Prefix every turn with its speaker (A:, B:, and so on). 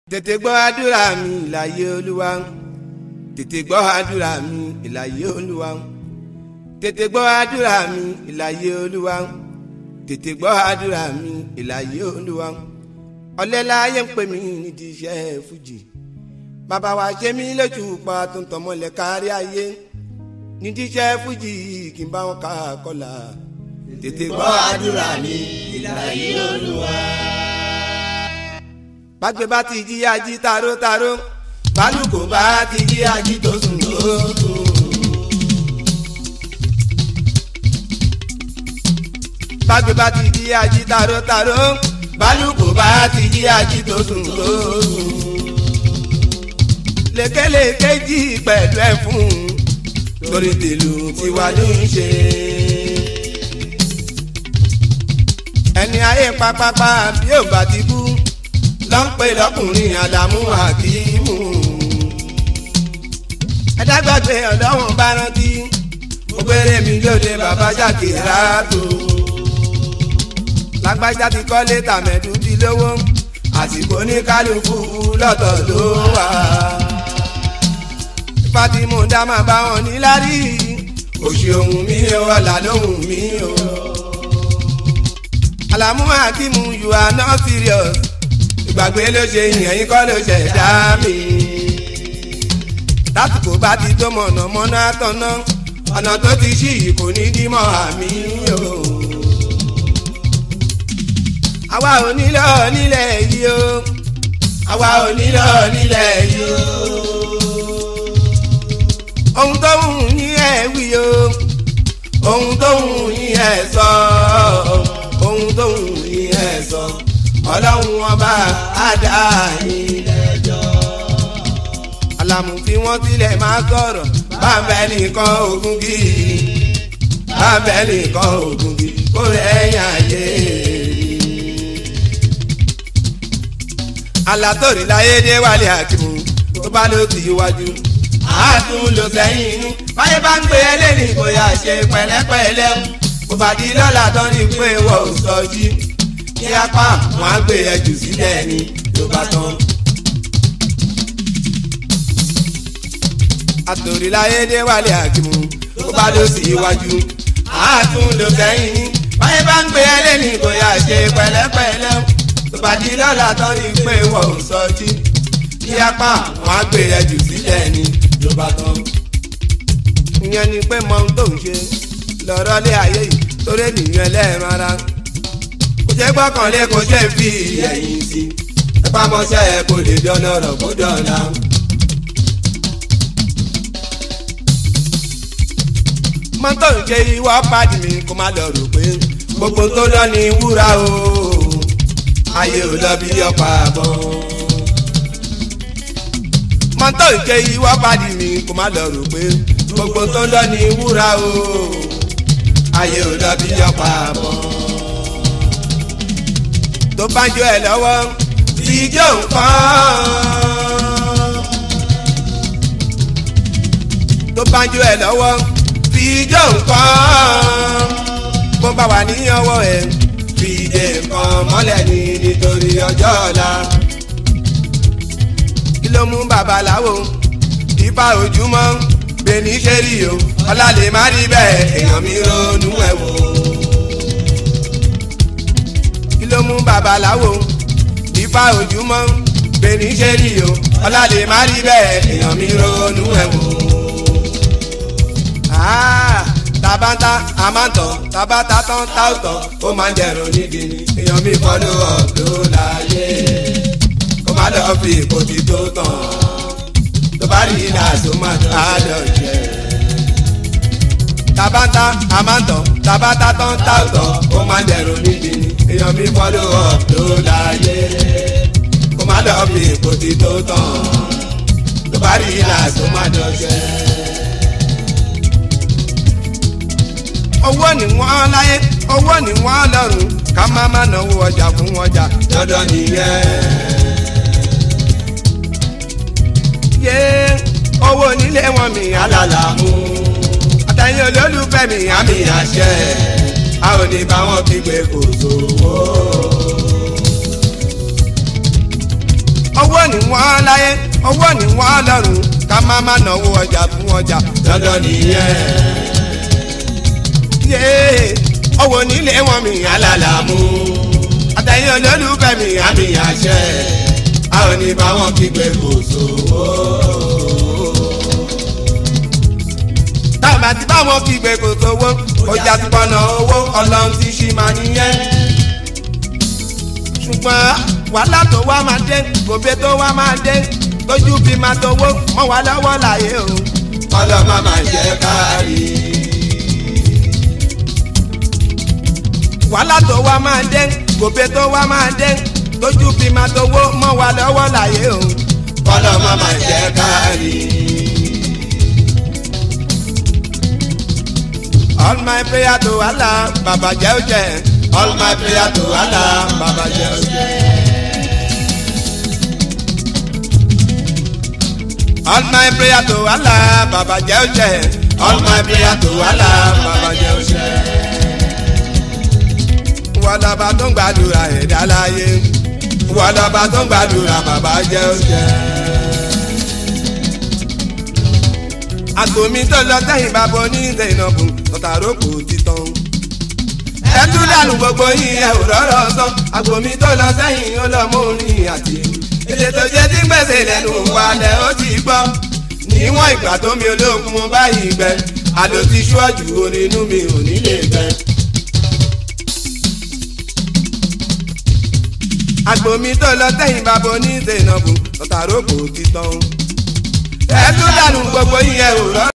A: tètè gbọ́ àdúrà mi ìlàyé olúwa tètè gbọ́ àdúrà mi ìlàyé olúwa tètè gbọ́ àdúrà mi ìlàyé olúwa tètè gbọ́ àdúrà mi ìlàyé olúwa ọ̀lẹ́láyé ń pè mí nídìí iṣẹ́ fújì bàbá wa ṣe mí lójú pa tó ń tọmọlẹ̀ kárí ayé nídìí iṣẹ́ fújì kí n bá wọn ká kọlà tètè gbọ́ àdúrà mi ìlàyé olúwa bàgbé bá ti jí ají tarótaró bálùkò bá ti jí ají tó sùn tó sùn. bàgbé bá ti jí ají tarótaró bálùkò bá ti jí ají tó sùn tó sùn. lékeleke jí pẹ̀lú ẹ̀fún torí tèlù tiwa ló ń ṣe. ẹni ayé pápápá bí ò bá ti kú ló ń pè lọkùnrin àdàmú àkímù. ẹ̀dágbàgbé ọ̀dọ́wọ̀n bá rántí mo gbére mi lóde bàbá jáde ráàtó. lágbájá ti kọ́lé tàmẹ̀dù ti lówó àsìkò ní kálukú lọ́tọ̀ ló wà. ipa tí mo dá máa bá wọn níláárí òṣì ohun mi ò ọ̀là lóhùn mi ò. àlàmú àkímù you are not serious ìgbàgbé ló ṣe yìnyín yín kọ́ ló ṣẹ̀dá mi. lásìkò bá ti tó mọ̀nàmọ́ná tọ̀nà ọ̀nà tó ti ṣí yìí kò ní dímọ̀ àmì o. àwa ò nílò nílẹ̀ yìí o àwa ò nílò nílẹ̀ yìí o. ohun tó wù yín ẹ̀ wí o ohun tó wù yín ẹ̀ sọ ohun tó wù yín ẹ̀ sọ ọlọ́run ọba àdá ìlẹ́jọ́. àlàmù tí wọ́n tilẹ̀ máa sọ̀rọ̀ báńbẹ́ nìkan ogun kì í báńbẹ́ nìkan ogun kì í kó lẹ́yìn ayé. alátòrí láyé dé wálé àkìmù tó bá ló ti wájú àtún ló sẹ́yìn inú báyé bá ń gbé ẹlẹ́ni kò yá ṣe pẹ̀lẹ́pẹ̀lẹ́ kò bá di lọ́la tán ní pé wọ́n ò sọ jí kí apá wọn á gbé ẹjù sílẹ̀ ni ló bá tán. àtòríláyé dé wálé àkìmù tó bá lọ sí iwájú àtún ló sẹ́yìn ní báyé bá ń gbé ẹlẹ́ni kò yá ṣe pẹ̀lẹ́pẹ̀lẹ́ tó bá di lọ́la tán ní pé wọ́n ò sọ jí kí apá wọn á gbé ẹjù sílẹ̀ ni ló bá tán. ìyẹn ni pé mọ ohun tó ń ṣe lọ́rọ́ lé ayé yìí torí ènìyàn ẹlẹ́ẹ̀rán ara kò jẹ́ gbọ́kànlé kò jẹ́ fi ẹ̀yìn sí ẹ bá mọ́ṣẹ́ ẹ kò lè dọ́nà ọ̀rọ̀ kó dọ̀la. mọ́tò ń ṣe ìwọ́ pàdé mi kó má lọ rò pé gbogbo tó lọ ní wúrà o ayé ò lọ bí ọ̀pá àbọ̀. mọ́tò ń ṣe ìwọ́ pàdé mi kó má lọ rò pé gbogbo tó lọ ní wúrà o ayé ò lọ bí ọ̀pá àbọ̀ tó bá jó ẹ lọ́wọ́ tí jó nǹkan. tó bá jó ẹ lọ́wọ́ tí jó nǹkan. bó bá wà ní ọwọ́ ẹ fi dé nǹkan mọ́lẹ̀ ní nítorí ọjọ́ ọ̀la. kí ló mú babaláwo ifá ojúmọ́ bẹ́ẹ̀ni ṣe rí o ọlá lè má rí bẹ́ẹ̀ èèyàn mi ronú ẹ̀ wò ló mú babaláwo ifá ojúmọ́ bẹ́ẹ̀ni ṣe rí o ọlálẹ̀ má rí bẹ́ẹ̀ èèyàn mi ronú ẹ̀ wò. tabata amátọ̀ tabata tán táwùtọ̀ ó máa ń dẹ̀rùn nídìí ni èèyàn mi fọ́lọ́ ọ̀dọ́ láyé kó má lọ́ọ́ fi ipò tí tó tán tó bá rí iná tó má tó àádọ́ jẹ́ tabata amátọ̀ tabata tán táwùtọ̀ ó máa ń dẹ̀rùn nídìí ni èèyàn mi fọ́lọ́ ọ̀dọ́ láyé kó má lọ́ọ́ fi ipò tí tó tán tó bá rí iná tó má dọ̀jẹ́. owó ni wọ́n láyé owó ni wọ́n lọ́rùn ká má má náwó ọjà fún ọjà dandan nìyẹn. yé owó nílé wọn mi alálà mú àtẹ̀yìn olólùfẹ́ mi àmì àṣẹ a ò ní bá wọn kígbe kò sówó. owó ni wọ́n láyé owó ni wọ́n lọ́rùn ká má má náwó ọjà fún ọjà dandan nìyẹn. yéé owó nílé wọn mi alálà mú àtẹ̀yìn olólùfẹ́ mi àmì àṣẹ a ò ní bá wọn kígbe kò sówó. tábà tí báwọn kígbe kò sówó ọjà ti pọnà owó ọlọ́run ti ṣì máa nìyẹn. ṣùgbọ́n wàhálà tó wá máa dé gòbè tó wá máa dé lójú bí máa tówó mọ́ wá lọ́wọ́ láyé o. kọ́lọ́ má máa jẹ́ káàrí. wàhálà tó wá máa dé gòbè tó wá máa dé lójú bí máa tówó mọ́ wá lọ́wọ́ láyé o. kọ́lọ́ má máa jẹ́ káàrí. all my prayer to Allah baba jẹ́ ó jẹ́ all my prayer to Allah baba jẹ́ ó jẹ́. all my prayer to Allah baba jẹ́ ó jẹ́ all my prayer to Allah baba jẹ́ ó jẹ́. wọ́n lọ́ba tó ń gbàdúrà ẹ̀dá láyé wọ́n lọ́ba tó ń gbàdúrà baba jẹ́ ó jẹ́. àgbòmí tó lọ sẹ́yìn bàbá oníṣẹ́ ìnàbù tọ́tàrókò títàn. ẹ tún dànù gbogbo yín ẹ ò rọ́rọ́ sọ àgbòmí tó lọ sẹ́yìn ó lọ mú orin àti èdè tó jẹ́ tí gbèsè lẹ́nu wàlẹ̀ ó ti gbọ́. níwọ̀n ìgbà tó mi olókun mo báyìí gbẹ àlò ti ṣíwájú orin inú mi ò ní lè gbẹ. àgbòmí tó lọ sẹ́yìn bàbá oníṣẹ́ ìnàbù tọ́tàrókò títàn ẹ tún dànù gbogbo yín ẹ ò rọ.